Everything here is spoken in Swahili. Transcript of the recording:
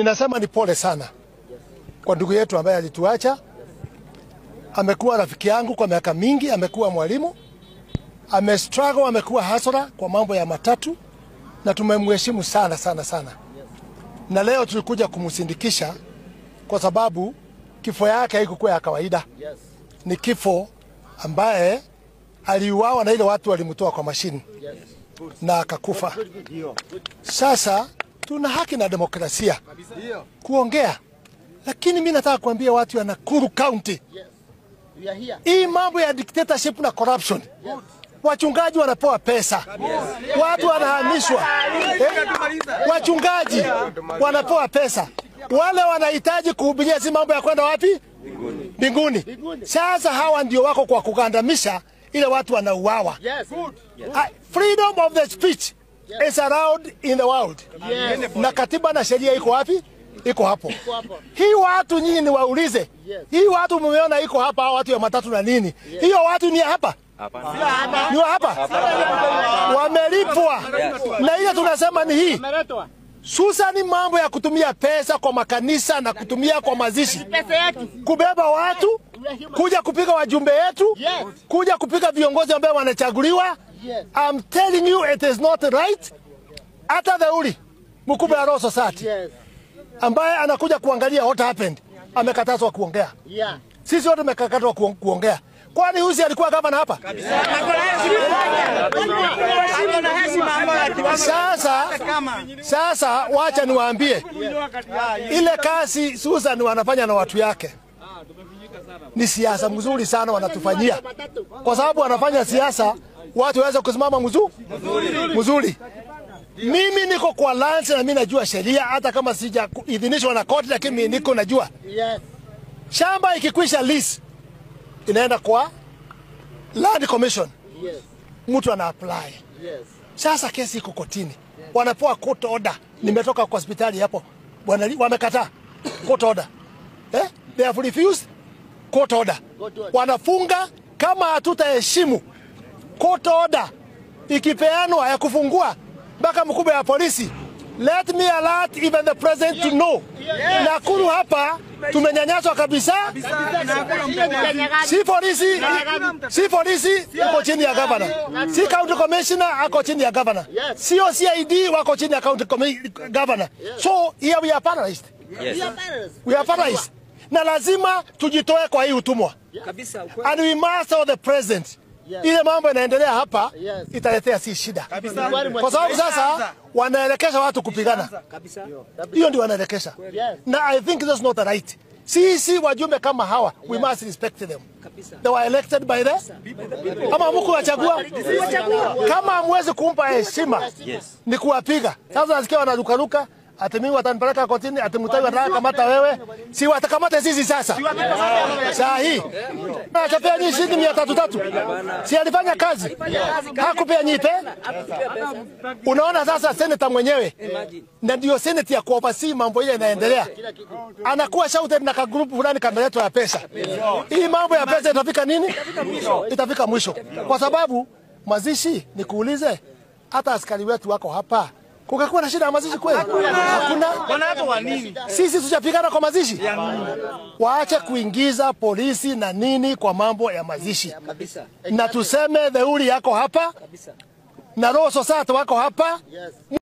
Ninasema ni pole sana kwa ndugu yetu ambaye alituacha. Amekuwa rafiki yangu kwa miaka mingi, amekuwa mwalimu, amestruggle, amekuwa hasara kwa mambo ya matatu, na tumemheshimu sana sana sana, na leo tulikuja kumsindikisha kwa sababu kifo yake haikuwa ya kawaida. Ni kifo ambaye aliuawa na ile watu walimtoa kwa mashini na akakufa. Sasa tuna haki na demokrasia kuongea, lakini mi nataka kuambia watu ya Nakuru County, hii mambo ya dictatorship na corruption, wachungaji wanapewa pesa, watu wanahamishwa, eh, wachungaji wanapewa pesa, wale wanahitaji kuhubiria, si mambo ya kwenda wapi? Mbinguni. Sasa hawa ndio wako kwa kugandamisha ile watu wanauawa. Ah, freedom of the speech is allowed in the world. Na katiba na sheria iko wapi? Iko hapo. Hii watu nyinyi ni waulize. Hii watu mmeona iko hapa watu ya matatu na nini? Hiyo watu ni ya hapa? Ni wa hapa? Wamelipwa. Na ile tunasema ni hii. Susani mambo ya kutumia pesa kwa makanisa na kutumia kwa mazishi, kubeba watu, kuja kupiga wajumbe yetu, kuja kupiga viongozi ambao wanachaguliwa. I'm telling you it is not right. Hata Dhauli mkubwa ya Royal Society ambaye anakuja kuangalia what happened amekatazwa kuongea. Sisi wote tumekatazwa kuong- kuongea. Kwani Husi alikuwa gavana hapa? Sasa sasa, wacha niwaambie ile kazi Susan wanafanya na watu yake ni siasa mzuri sana wanatufanyia, kwa sababu wanafanya siasa watu waweze kusimama mzuri mzuri. Mimi niko kwa lance na mimi najua sheria, hata kama sijaidhinishwa na koti, lakini mimi niko najua shamba ikikwisha lease inaenda kwa land commission, mtu ana apply. Sasa kesi iko kotini, wanapewa court order. Nimetoka kwa hospitali hapo, bwana, wamekataa court order eh? They have refused court order. Wanafunga kama hatutaheshimu court order ikipeanwa ya kufungua mpaka mkubwa ya polisi. Let me alert even the president to know. Nakuru hapa tumenyanyaswa kabisa. Si polisi, si polisi iko chini ya governor. Si county commissioner ako chini ya governor. Sio CID wako chini ya county commi- governor. So here we are paralyzed. We are paralyzed. Na lazima tujitoe kwa hii utumwa. And we must tell the president ile mambo inaendelea hapa italetea si shida, kwa sababu sasa wanaelekesha watu kupigana. Hiyo ndio wanaelekesha, na I think that's not right. Sisi wajumbe kama hawa we must respect them. They were elected by the ama mku wachagua. Kama hamwezi kumpa heshima ni kuwapiga. Sasa nasikia wanarukaruka ati mimi watanipeleka kotini, ati mtawi watakamata wewe, si watakamata sisi sasa. Saa hii atapea nyinyi shilingi mia tatu tatu, si alifanya kazi hakupea nyipe. Unaona sasa seneta mwenyewe na ndio seneti ya kuoversee mambo ile inaendelea, anakuwa shouted na kagrupu fulani kameletwa ya pesa. Hii mambo ya pesa itafika nini? Itafika mwisho, kwa sababu mazishi, nikuulize, hata askari wetu wako hapa Kungekuwa na shida ya mazishi kweli? Hakuna. Wanaapa wa nini? Sisi tujapigana kwa mazishi, waache kuingiza polisi na nini kwa mambo ya mazishi, na tuseme Theuri yako hapa na Royal Society wako hapa.